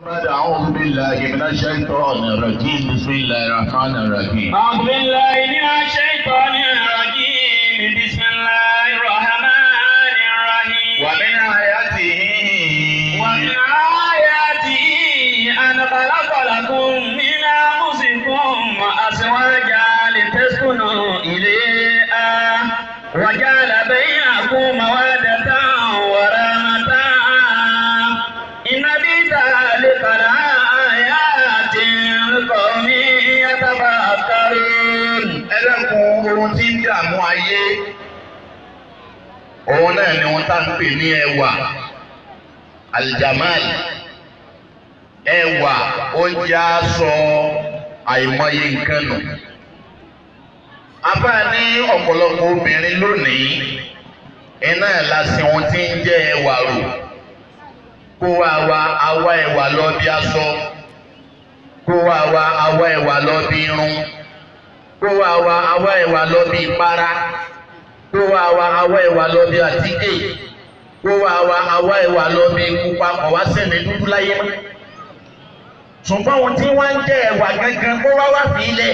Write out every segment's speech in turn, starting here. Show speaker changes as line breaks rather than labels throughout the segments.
أعوذ بالله من الشيطان الرجيم بسم الله الرحمن الرحيم
أعوذ بالله من الشيطان الرجيم بسم الله الرحمن الرحيم
ومن آياته
ومن آياته أن خلق لكم من أنفسكم أزواجا لتسكنوا إليها وجعل بينكم مودة ورحمة إن في ذلك لآيات لقوم يتفكرون
ẹlẹ́kùn ohun tí ń dààmú ayé òun náà ni wọ́n tá ń pè ní ẹwà aljamal ẹwà oúnjẹ aṣọ àìmọye nǹkan nù. abá ní ọ̀pọ̀lọpọ̀ obìnrin lónìí iná ẹ̀ lásìn ohun tí ń jẹ́ ẹwà rò kó wá wa awá ẹwà lọ bí aṣọ kó wá wa awá ẹwà lọ bí irun kó wá wa awá ẹwà lọ bí ìpara kó wá wa awá ẹwà lọ bí àtíkè kó wá wa awá ẹwà lọ bí pupa kọ̀ wá sẹ́ni dúdú láyé mọ́. ṣùgbọ́n ohun tí wọ́n ń jẹ́ ẹwà gangan kó wá wá fi ilẹ̀.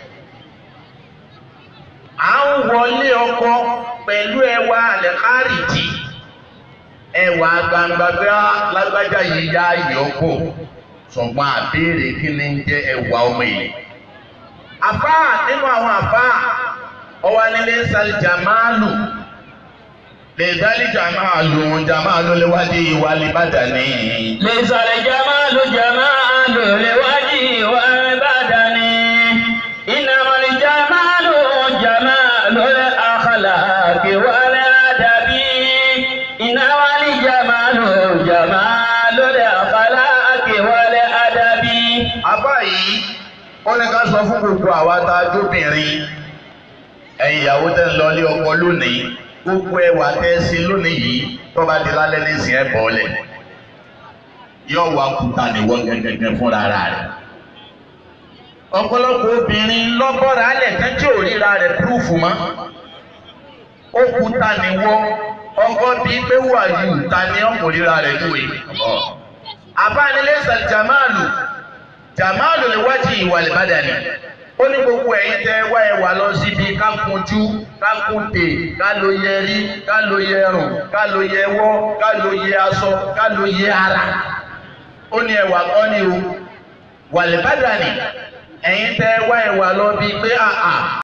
à ń wọlé ọkọ pẹ̀lú ẹwà àlẹ́kárìjì ẹwà gbangba bí lágbájá yìí yá ìyọ́kọ̀ ṣùgbọ́n àbẹ́rẹ́ kí ni ń jẹ́ ẹwà ọmọ yìí àfá nínú àwọn àfá ọwá nílé sàlì jàmáàlù lè dálí jàmáàlù jàmáàlù léwádìí ìwà lìbàdà ní.
ليس الجمال جمال لوجه والبدن إنما الجمال جمال الأخلاق والأدب إنما الجمال جمال الأخلاق والأدب
àfá yìí ó ní ká sọ fún gbogbo àwa tá a jóbìnrin ẹ̀yin ìyàwó tẹ́ ń lọ ilé ọkọ lónìí gbogbo ẹwà tẹ́ ẹ sí lónìí yìí tó bá di lálẹ́ nísìnyí ẹ̀ bọ́ọ̀lẹ̀ yóò wá kúta níwọ́ gẹ́gẹ́gẹ́ fúnra rẹ̀ ọ̀pọ̀lọpọ̀ obìnrin lọ́bọ̀rọ̀ alẹ̀ kan tí ò ríra rẹ̀ púrúfù mọ́ ó kúta níwọ́ ọkọ bíi pé wà yù ta ni ọkọ ríra rẹ̀ lóye abánilẹ́sà jamalu jamalu lè wájú ìwà ìbàdàní ó ní gbogbo ẹ̀yin tẹ́ wá ẹ wà lọ síbi ká kunjú ká kúntè ká ló yẹ rí ká ló yẹ rùn ká ló yẹ wọ́ ká ló yẹ aṣọ ká ló yẹ ara ó ní ẹwà kọ́ ni o wà ìbàdàní ẹ̀yin tẹ́ wá ẹ wà lọ bíi pé àà.